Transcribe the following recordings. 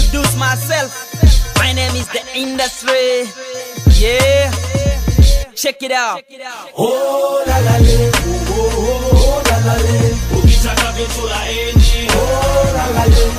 introduce myself. My name is the industry. Yeah. Check it out. Oh la la le, oh oh oh la la le, ukitaka vitu laini oh la la le,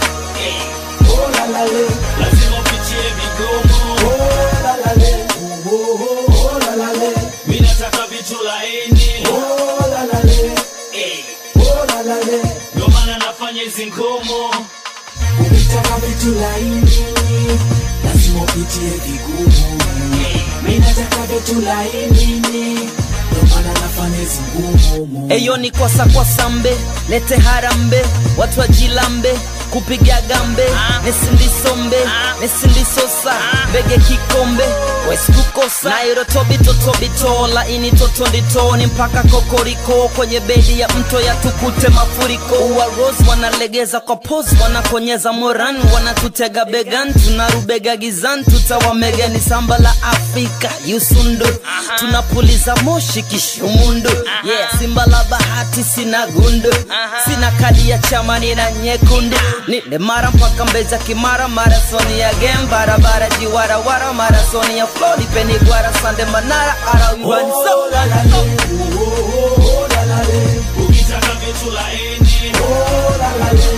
oh la la le, lazima upitie vigomo oh la la le, oh oh oh la la le, mi nataka vitu laini oh la la le, Eh, oh la la le. ndio maana nafanya hizi ngomo Ukitaka vitu laini lazima upitie vigumu. Mimi nataka vitu laini, ndio maana nafanya hizi ngumu. Eyo ni kwasa kwa sambe, lete harambe, watu wajilambe, kupiga gambe, nesindisombe, nesindisosa, bege kikombe, wesikukosa, nairo tobito tobito, laini totonditoni mpaka kokoriko, kwenye bedi ya mto ya tukute mafuriko, uwa rose wanalegeza kwa pose, wanakonyeza moran, wanatutega began, tunarubega gizan, tutawamega ni samba la Afrika, yusundu, tunapuliza moshi kishumundu, yeah, simba la bahati sina gundu, sina kadi ya chama nina nyekundu, nile mara mpaka mbeza kimara, marasoni ya game, barabara jiwarawara, marasoni ya flow, nipeni gwara, sande manara, ara uwani so, Oh la la le, oh oh oh la la le, ukitaka vitu laini oh la la le,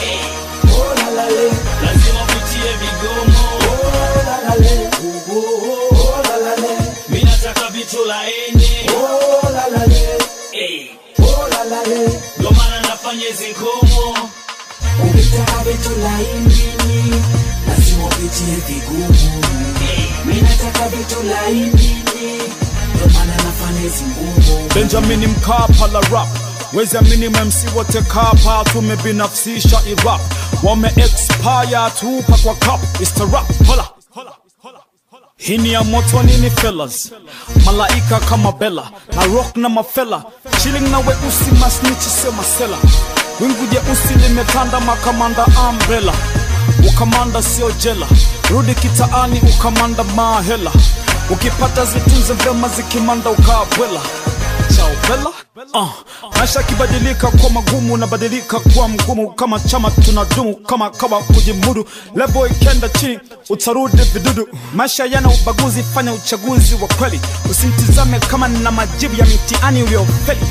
oh la la le, lazima upitie vigomo oh la la le, oh oh oh la la le, mi nataka vitu laini oh la la le, Eh, oh la la le. ndio maana nafanya hizi ngomo Ukitaka vitu laini lazima upitie vigumu. Mimi nataka vitu laini, ndio maana nafanya hizi ngumu. Benjamin Mkapa la rap wezi amini MC wote kapa tumebinafsisha irap wame expire tupa kwa cup is the rap hola hii ni ya moto nini fellas malaika kama bela na rock na mafela chilling na weusi masnichi sio masela wingu jeusi limetanda makamanda umbrella ukamanda sio jela rudi kitaani ukamanda mahela ukipata zitunze vyema zikimanda ukabwela chao bela uh, maisha yakibadilika kwa magumu unabadilika kuwa mgumu kama chama tunadumu kama kawa kujimudu levo ikenda chini utarudi vidudu maisha yana ubaguzi fanya uchaguzi wa kweli usimtizame kama na majibu ya mitiani uliofeli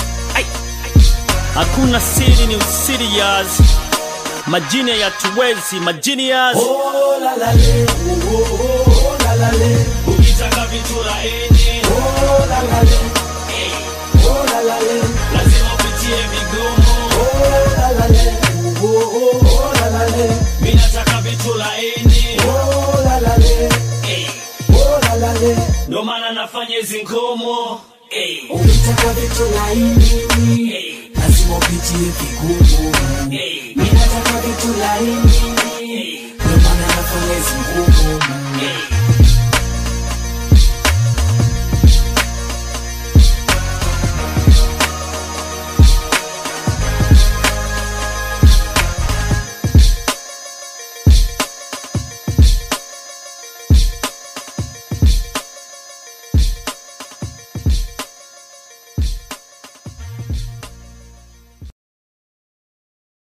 hakuna siri ni usirias majini hayatuwezi majinias Oh la la le, oh oh oh la la le, ukitaka vitu laini oh la la le, oh la la le, lazima upitie vigomo oh la la le, oh oh oh la la le, mi nataka vitu laini oh la la le, Eh, oh la la le. ndio maana nafanya hizi ngomo Eh, Ukitaka vitu laini lazima upitie vigumu. eh, Mimi nataka vitu laini, ndio maana nafanya hizi ngumu.